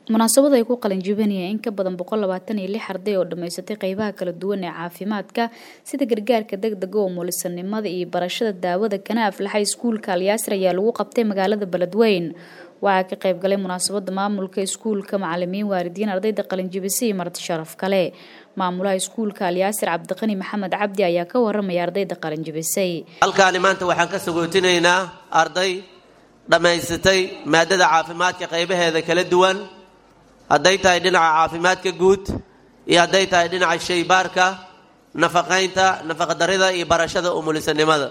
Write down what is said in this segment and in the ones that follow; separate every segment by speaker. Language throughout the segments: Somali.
Speaker 1: munaasabada ay ku qalinjibinayeen in ka badan boqol labaatan iyo lix arday oo dhammaysatay qeybaha kala duwan ee caafimaadka sida gargaarka degdega oo mulisanimada iyo barashada daawada kana aflaxay iskuulka alyaasir ayaa lagu qabtay magaalada beledweyn waxaa ka qayb galay munaasabada maamulka iskuulka macalimiin waalidiin ardayda qalinjibisa iyo marti sharaf kale maamulaha iskuulka alyaasir cabdiqani maxamed cabdi ayaa ka waramaya ardayda qalinjibisay
Speaker 2: halkaani maanta waxaan ka sagootinaynaa arday dhammaysatay maadada caafimaadka qaybaheeda kala duwan hadday tahay dhinaca caafimaadka guud iyo hadday tahay dhinaca shaybaarka nafaqaynta nafaqadarida iyo barashada umulisanimada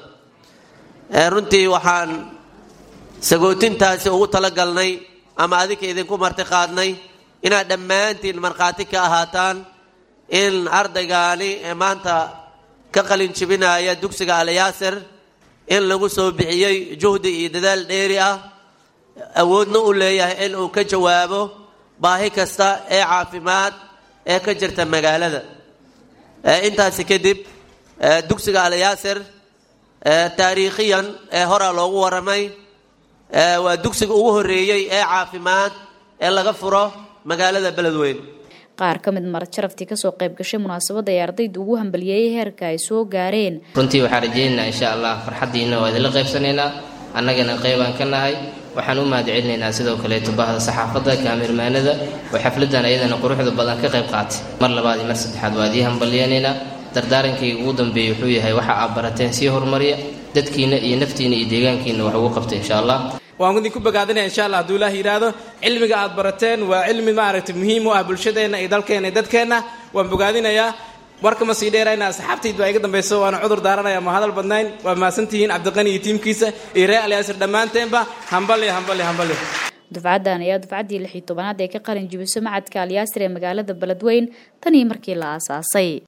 Speaker 2: runtii waxaan sagootintaasi ugu talagalnay ama adinka idinku marti qaadnay inaad dhammaantiin markhaati ka ahaataan in ardaygaani ee maanta ka qalin jibinaya dugsiga alyaasir in lagu soo bixiyey juhdi iyo dadaal dheeri ah awoodna u leeyahay in uu ka jawaabo baahi kasta ee caafimaad ee ka jirta magaalada intaasi kadib dugsiga alyaasir taariikhiyan ee horaa loogu waramay waa dugsiga ugu horeeyey ee caafimaad ee laga furo magaalada beledweyn
Speaker 1: qaar ka mid marad sharaftii kasoo qayb gashay munaasabadda ay ardayda ugu hambaliyeeyay heerka ay soo gaareen
Speaker 3: runtii waxaan rajaynaynaa insha allah farxaddiina waa idinla qaybsanaynaa annagana qaybaan ka nahay waxaan u mahad celinaynaa sidoo kaleeto bahda saxaafadda kaamirmaanada oo xafladan ayadana quruxda badan ka qayb qaatay mar labaad iyo mar saddexaad waa idii hambaliyanaynaa dardaarankayga ugu dambeeyey wuxuu yahay waxa aad barateen sii horumariya dadkiina iyo naftiina iyo deegaankiina wax ugu qabta insha allah
Speaker 4: waan idinku bogaadinaya insha allah hadduu ilaah yidhaahdo cilmiga aad barateen waa cilmi maaragtay muhiim u ah bulshadeenna iyo dalkeenna iyo dadkeenna waan bogaadinayaa warkama sii dheerayna asxaabtayd baa iga dambayso waana cudur daaranaya ma hadal badnayn waa mahadsantihiin cabdiqani iyo tiimkiisa iyo reer alyaasir dhammaanteenba hambali hambali hambali
Speaker 1: dufcaddan ayaa dufcaddii lix iyo tobanaad ee ka qalin jibiso macadka alyaasir ee magaalada beledweyn tan iyo markii la aasaasay